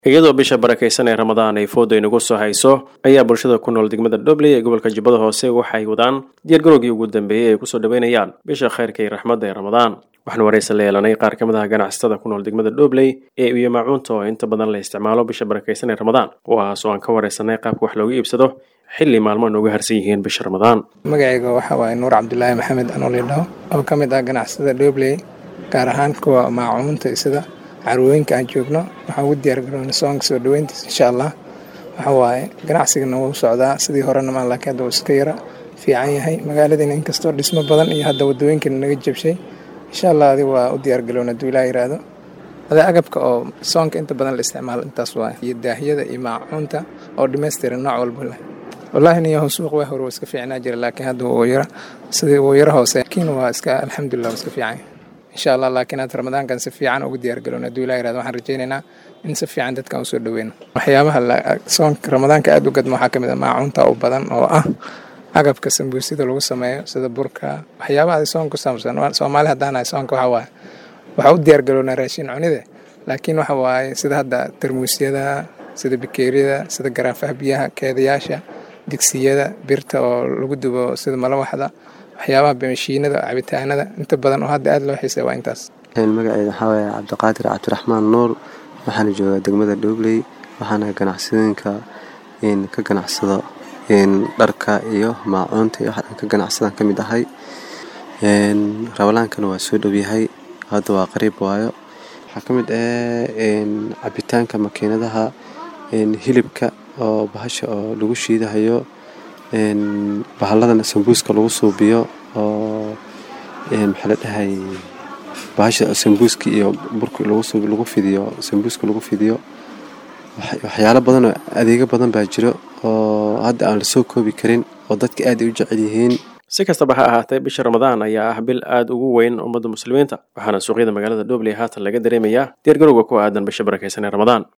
iyadoo bisha barakaysan ee ramadaan ay fooda inagu soo hayso ayaa bulshada ku nool degmada dhobley ee gobolka jubbada hoose waxay wadaan diyaargarowgii ugu dambeeyey ay kusoo dhaweynayaan bisha khayrka iyo raxmadda ee ramadaan waxaan waraysa la yeelanay qaar ka mid ah ganacsatada ku nool degmada dhobley ee iyo maacuunta oo inta badan la isticmaalo bisha barakaysan ee ramadaan kuwaas oo aan ka waraysanay qaabka wax looga iibsado xilli maalmo nooga harsan yihiin bisha ramadaan magacayga waxa waaye nuur cabdulaahi maxamed anoolidhaho oo ka mid ah ganacsatada dhobley gaar ahaan kuwa maacuunta sida carwooyinka aan joogno waxaan ugu diyaargaroona soonka soo dhaweyntiisa insha allah waxa waaye ganacsigana wuu socdaa sidii horena maa laakiin hadda uu iska yara fiican yahay magaaladiina inkastoo dhismo badan iyo hadda wadooyinkana naga jabshay insha allah adi waa u diyaargaroona hadduu ilaa yiraahdo ada agabka oo soonka inta badan la isticmaalo intaas waaye iyo daahiyada iyo maacuunta oo dhammaystiran nooc walba leh wallaahi niyahu suuq waa hore waa iska fiicnaa jira laakiin hadda wuu yara sidii wuu yara hoose laakiin waa iska alxamdulilah waa iska fiican insha allah laakiin hadda ramadaankan si fiican ugu diyaargalowna hadduu ilaa yirahdo waxaan rajaynaynaa in si fiican dadkan usoo dhaweyno waxyaabaha soonka ramadaanka aada u gadma waxaa ka mid ah maacuunta u badan oo ah agabka sambuusida lagu sameeyo sida burka waxyaabaha soonka ku saabsan soomaali haddaanahay soonka waxa waaye waxaa u diyaargalownaa raashin cunide laakiin waxa waaye sida hadda tarmuusyada sida bikeeriyada sida garaafaha biyaha keedayaasha digsiyada birta oo lagu dubo sida malawaxda waxyaabaha mashiinada cabitaanada inta badan oo hadda aada loo xiisay waa intaas magaceeda waxaa waaye cabdiqaadir cabdiraxmaan nuur waxaana joogaa degmada dhobley waxaana ganacsadooyinka ka ganacsado dharka iyo maacuunta iyo waxaan ka ganacsadaan ka mid ahay rabalaankana waa soo dhowyahay hadda waa qariib waayo waxaa ka mid ah cabitaanka makiinadaha hilibka oo bahasha oo lagu shiidahayo bahalladan sambuuska lagu suubiyo oo maxaa la dhahay bahasha sambuuska iyo burka lagu fidiyo sambuuska lagu fidiyo waxyaalo badan oo adeego badan baa jiro oo hadda aan lasoo koobi karin oo dadka aad ay u jecel yihiin si kastaba ha ahaatee bisha ramadaan ayaa ah bil aada ugu weyn ummadda muslimiinta waxaana suuqyada magaalada dhobley haatan laga dareemayaa diyaargarowga ku aadan bisha barakaysan ee ramadaan